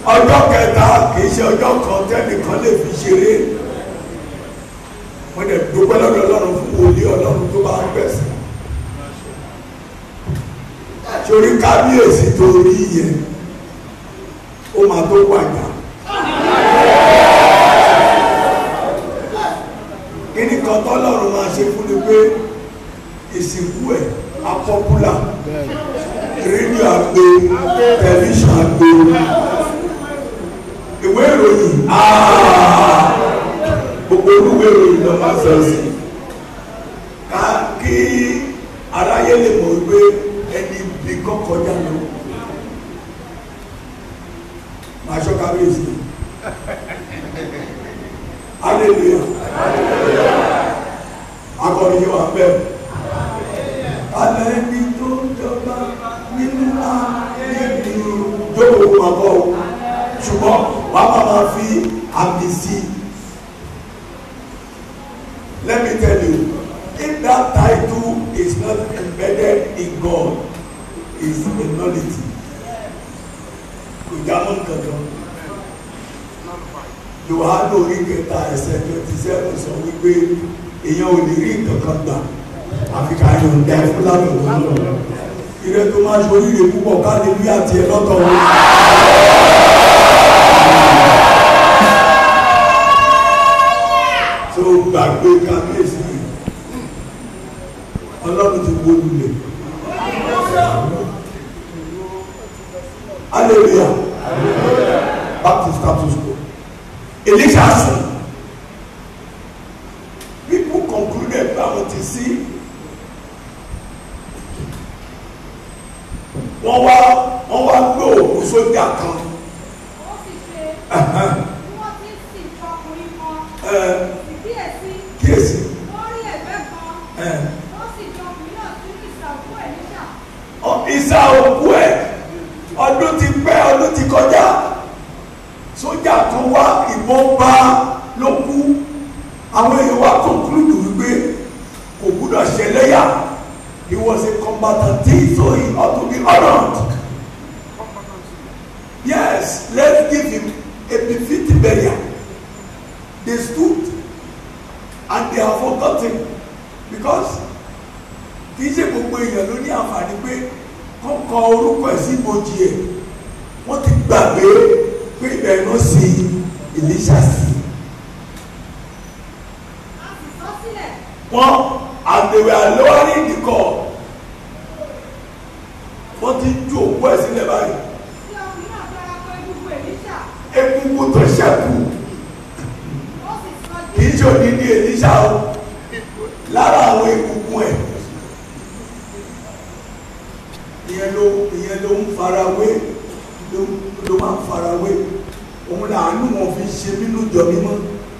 ọjọ́ kẹta kìí ṣe ọjọ́ kan tẹ́nìkan lè fi ṣeré wọ́n dẹ̀ dúpẹ́ lọ́dọ̀ ọlọ́run fún wòlíì ọlọ́run tó bá ń gbẹ̀sẹ̀ torí kábíyèsí tó rí yẹn ó máa tó wàjà kíní kan tọ́lọ́run máa ṣe fún ni pé ìsìnkú ẹ̀ apọ́pùlà rédíò àgbo tẹlifíṣàn àgbo ìwé ìròyìn aaa gbogbo olúwé ìròyìn ló máa sọ sí ká kí aráyé lè mọ̀ wípé ẹni bí kọ́kọ́já lọ máa ṣọ́ kábíyèsí hallelujah akọni yóò wá bẹ́ẹ̀ alẹ́ ní tó jọba nínú ayé mi jókòó máa bọ̀ ọ́ ṣùgbọ́n wàá máa máa fi àmì sí i. Let me tell you, if that title is not embedded in God, is a nullity. Kò já mọ́ kankan. Yohane orí kẹta ẹsẹ̀ twenty seven sọ wípé èèyàn ò lè rí nǹkan kan gbà àfi ká yọ̀ ǹda ẹ̀ fún látọ̀tọ̀ náà. Ìrẹ́ tó máa ṣe oríire púpọ̀ ká lè rí àti ẹ̀ lọ́tọ̀ wọn. tó gbàgbé kábíyèsí yìí ọlọ́run ti wó lulẹ̀ hallelujah back to status quo elisha sùn people concluded báwọn ti sí wọ́n wá wọ́n wá gbé òkú sójà kan ó sì ṣe Ẹ̀hẹ́n, bí wọ́n ti ń sìn tọkùnrin kan ẹ̀, ìkíyèsí kíyèsí wọ́n rí ẹ̀gbẹ́ kan ẹ̀, wọ́n sì fi ọkùnrin náà sí ìsàkó ẹ̀ níṣà ọ- ìsà òkú ẹ̀ ọdún ti pẹ́ ọdún ti kọjá sójà kan wá ìbọn bá ló kú àwọn èèyàn wá conclude wípé kò gbúdọ̀ ṣẹlẹ́yà he was a combatant so he ought to be honoured yes let's give him a befitting burial they stood and they have forgotten because kì í ṣe gbogbo èèyàn ló ní àǹfààní pé kọ́kọ́ orúkọ ẹ̀ sí ibojì ẹ̀ wọ́n ti gbàgbé pé ibẹ̀ ló sí Èlíṣà sí a sì sọ sílẹ̀ wọ́n àdèwẹ̀ àlọ́wárí ìdíkọ̀ wọ́n ti ju òkú ẹ̀ sílẹ̀ báyìí tí ọkùnrin náà fẹ́ra pé gbogbo èlíṣà egungun tó ṣẹ́kù ó sì sọ kì í ṣe òdìdí Èlíṣà o lára àwọn egungun ẹ̀ ìyẹn ló ìyẹn ló ń farawé ló ló máa ń farawé òun làánú wọn fi ṣe nínú ìjọ mímọ́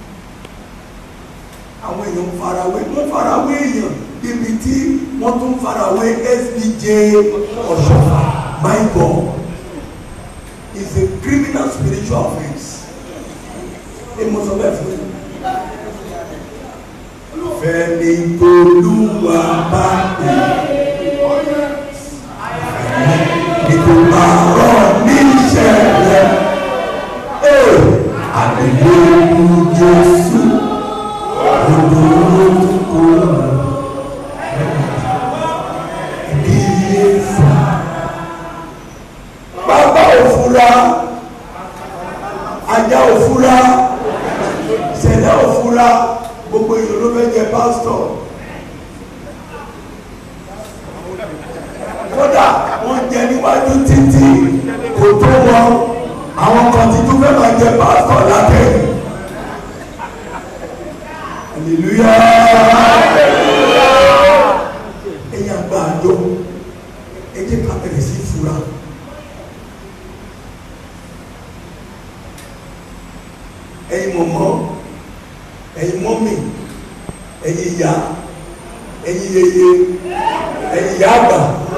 àwọn èèyàn ń farawé wọ́n farawé èèyàn débi tí wọ́n tún farawé SBJ ọ̀ṣọ́fà my God is a criminal spiritual offence èmo sọ bẹ́ẹ̀ fún yín fẹ́ni tolúwa bá dé ìtura rọ̀ níṣẹ̀lẹ̀ ee àdìgbò Jésù olórúkọ kíyèsí. bàbá òfurá ajá òfurá ṣẹlẹ̀ òfurá gbogbo èèyàn ló fẹ́ jẹ pásítọ̀ kódà wọ́n jẹ níwájú títí kò tó wọn àwọn kan ti tún fẹ́ máa jẹ pásítọ̀ látẹ̀yìn hallelujah ẹ̀yin àgbà àjọ ẹ jẹ́ ká bẹ̀rẹ̀ sí fura ẹ̀yin mọ̀mọ́ ẹ̀yin mọ́mì ẹ̀yin ìyá ẹ̀yin yeye ẹ̀yin ìyá àgbà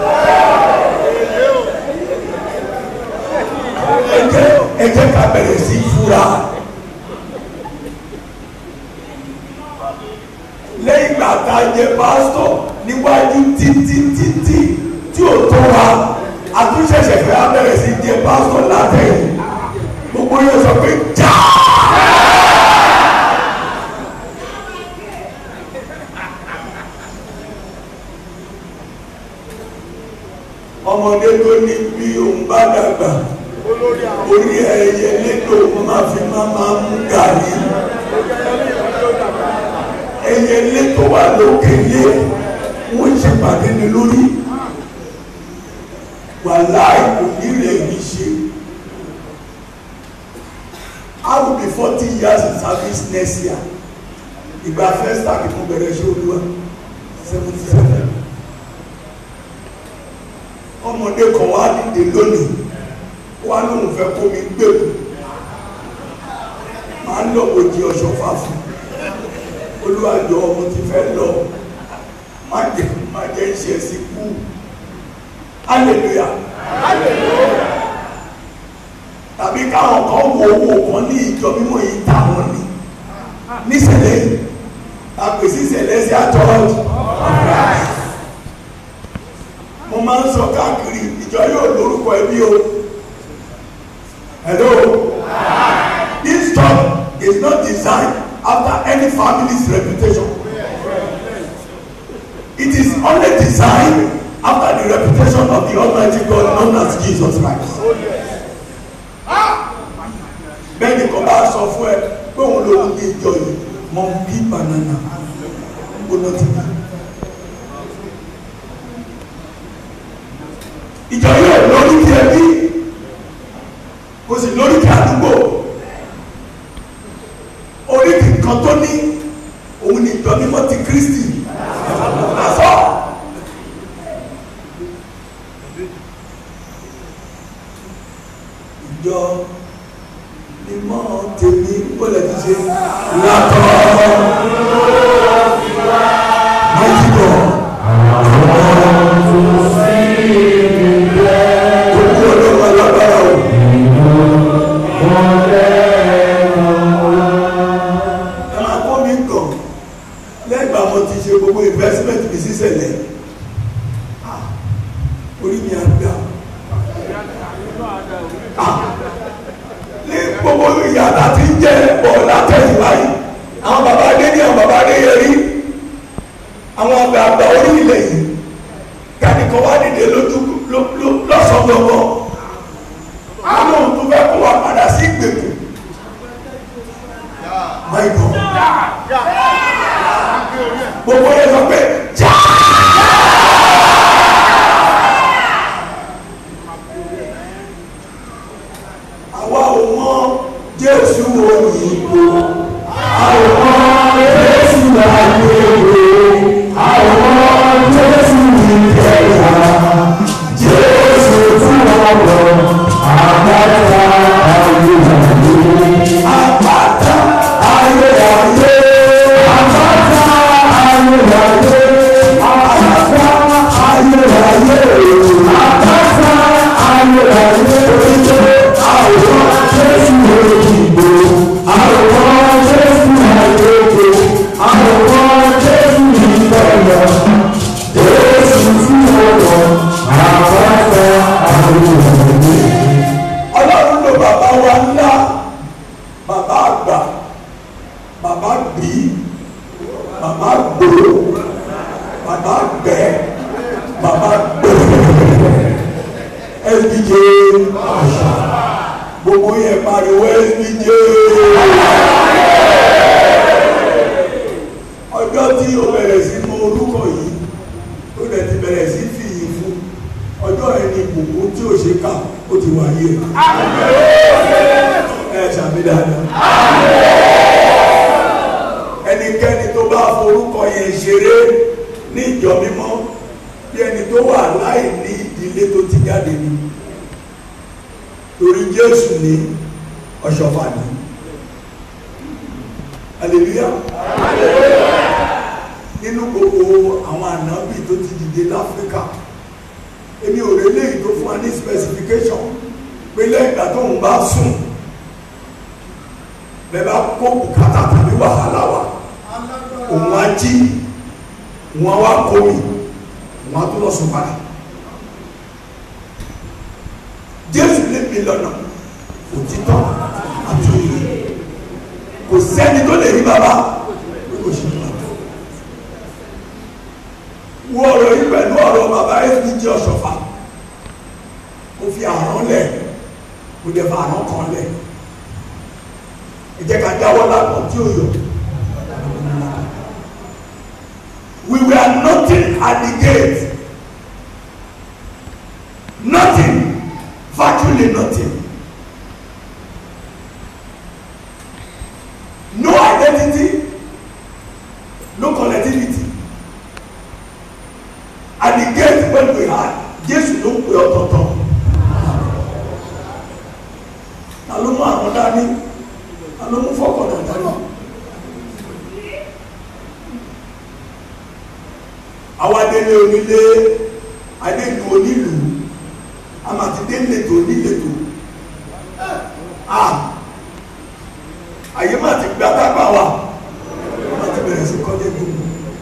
ẹ jẹ́ ẹ jẹ́ ká bẹ̀rẹ̀ sí fura lẹ́yìn ìgbà tá a jẹ pásítọ̀ níwájú títí títí tí ò tó wa àtúnṣẹ̀ṣẹ̀ fẹ́ á bẹ̀rẹ̀ sí jẹ pásítọ̀ látẹ̀yìn bí òun bá dàgbà orí ẹyẹ lédò máa fi máa máa mú gàrí ẹyẹ létò wà lókè lé wọ́n ṣe pàdé ní lórí wàláì kò ní rẹ̀ yìí ṣe I will be forty years in service next year ìgbà first time mo bẹ̀rẹ̀ ṣe olúwa seventy seven ọmọdé kan wá dìde lónìí wá lóun fẹ́ kó mi gbèkú máa ń lọ òjì ọ̀ṣọ́ fàfún olúwàjọ ọmọ ti fẹ́ lọ má jẹ́ má jẹ́ ṣe sí kú hallelujah tàbí káwọn kan wo owó kan ní ìjọ mímọ́ yìí táwọn ní níṣẹ̀lẹ̀ yìí àpèsè ìṣẹ̀lẹ̀ sí àtọ́jú mo máa ń sọ káàkiri ìjọ yóò lórúkọ ẹbí o hello this church is not designed after any family's reputation it is only designed after the reputation of the almighty God known as Jesus Christ bẹ́ẹ̀ ni kò bá sọ fún ẹ pé òun ló ń gbé ìjọ yìí mọ̀ bí banana gbóná ti bí. ìjọ yóò lórí kí ẹbí kò sì lórí kí àdúgbò oríkì kan tó ní òun ni ìjọ mímọ́ ti Kristi àfọ. ìjọ mímọ́ tèmi ó lè ti ṣe látọ̀ mighty God. Gbogbo ọlọ́run alágbára o. Ẹ máa kọ́ mi kàn lẹ́gbàá mo ti ṣe gbogbo investment mi sísẹ̀lẹ̀. Ah, Orí mi á gbà. Ah, Ní gbogbo ìyàrá tí ń jẹ́ bọ̀ látẹ̀yìnwá yìí, àwọn bàbá Adé ní àwọn bàbá Adé yẹrí, àwọn àgbààgbà orí ilẹ̀ yìí kánìkan wá dìde lójú lọ́sàn gbọ̀ngàn àwọn ohun tó fẹ́ kó wa padà sí ìgbèkùn my God gbogbo yẹn sọ pé já. àwa ò mọ Jésù òyìnbó àwọn ọmọ Jésù àgbègbè àwọn Jésù ìjẹyà Jésù fún ọ̀rọ̀ àpáta ayérayé àpáta ayérayé àpáta ayérayé àpáta ayérayé àpáta ayérayé oríṣi àwọn Jésù òyìnbó àwọn Jésù àgbègbè àwọn Jésù ìjẹyà Jésù fún ọ̀rọ̀ àpáta ayérayé. Ọlọ́run ló bàbá wa ńlá bàbá àgbà bàbá gbì bàbá gbò bàbá gbẹ bàbá gbẹ SBJ gbogbo yẹn pariwo SBJ ọjọ́ tí o bẹ̀rẹ̀ sí mọ orúkọ yìí ó dẹ̀ ti bẹ̀rẹ̀ sí fi yìí fún ọjọ́ yẹn ni ìbùkún tí ò ṣe kà ó ti wáyé ẹ ṣàmì dáadáa ẹnikẹ́ni tó bá forúkọ yẹn ṣeré ní ìjọ mímọ́ bí ẹni tó wà láì ní ìdílé tó ti jáde ni torí Jésù ní ọ̀ṣọ́fà ni hallelujah nínú gbogbo àwọn ànábì tó ti dìde láfíríkà èmi ò rí léyìí tó fún wa ní specification pé lẹ́yìn ìgbà tó ń bá sùn bẹ́ẹ̀ bá kó bùkátà tàbí wàhálà wa òun á jí òun á wá kó mi òun á tó lọ sùn padà Jésù lè mi lọ́nà òtítọ́ àti òye kò sẹ́ni tó lè rí bàbá bí kò ṣe bàbá wo ọ̀rọ̀ yìí pẹ̀lú ọ̀rọ̀ bàbá SBJ ọ̀ṣọ́fà ó fi àrán lẹ̀ kò dẹ̀ fa àrán kan lẹ̀ ẹ jẹ́ ká jáwọ́ lápọ̀ tí ó yọ. we were nothing at the gate nothing virtually nothing no identity no connectivity at the gate when we had Jésù ló ń pè ọ̀tọ̀ọ̀tọ̀ ta ló mú àwọn dání ta ló mú fọkànlá dání. àwa délé onílé adélu onílù àmàtí délétò onílétò a àyè má ti gba tápà wa má ti bẹ̀rẹ̀ sí kọ́lé gbogbo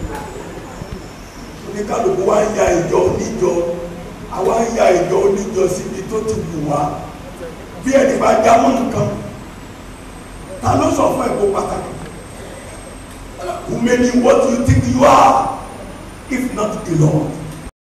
oníkálukú wa ń ya ìjọ oníjọ àwa ń ya ìjọ oníjọ síbi tó ti wù wá bí ẹni bá jámọ́ nǹkan ta ló sọ fún ẹ̀kọ́ pàtàkì who made you what you think you are if not the Lord.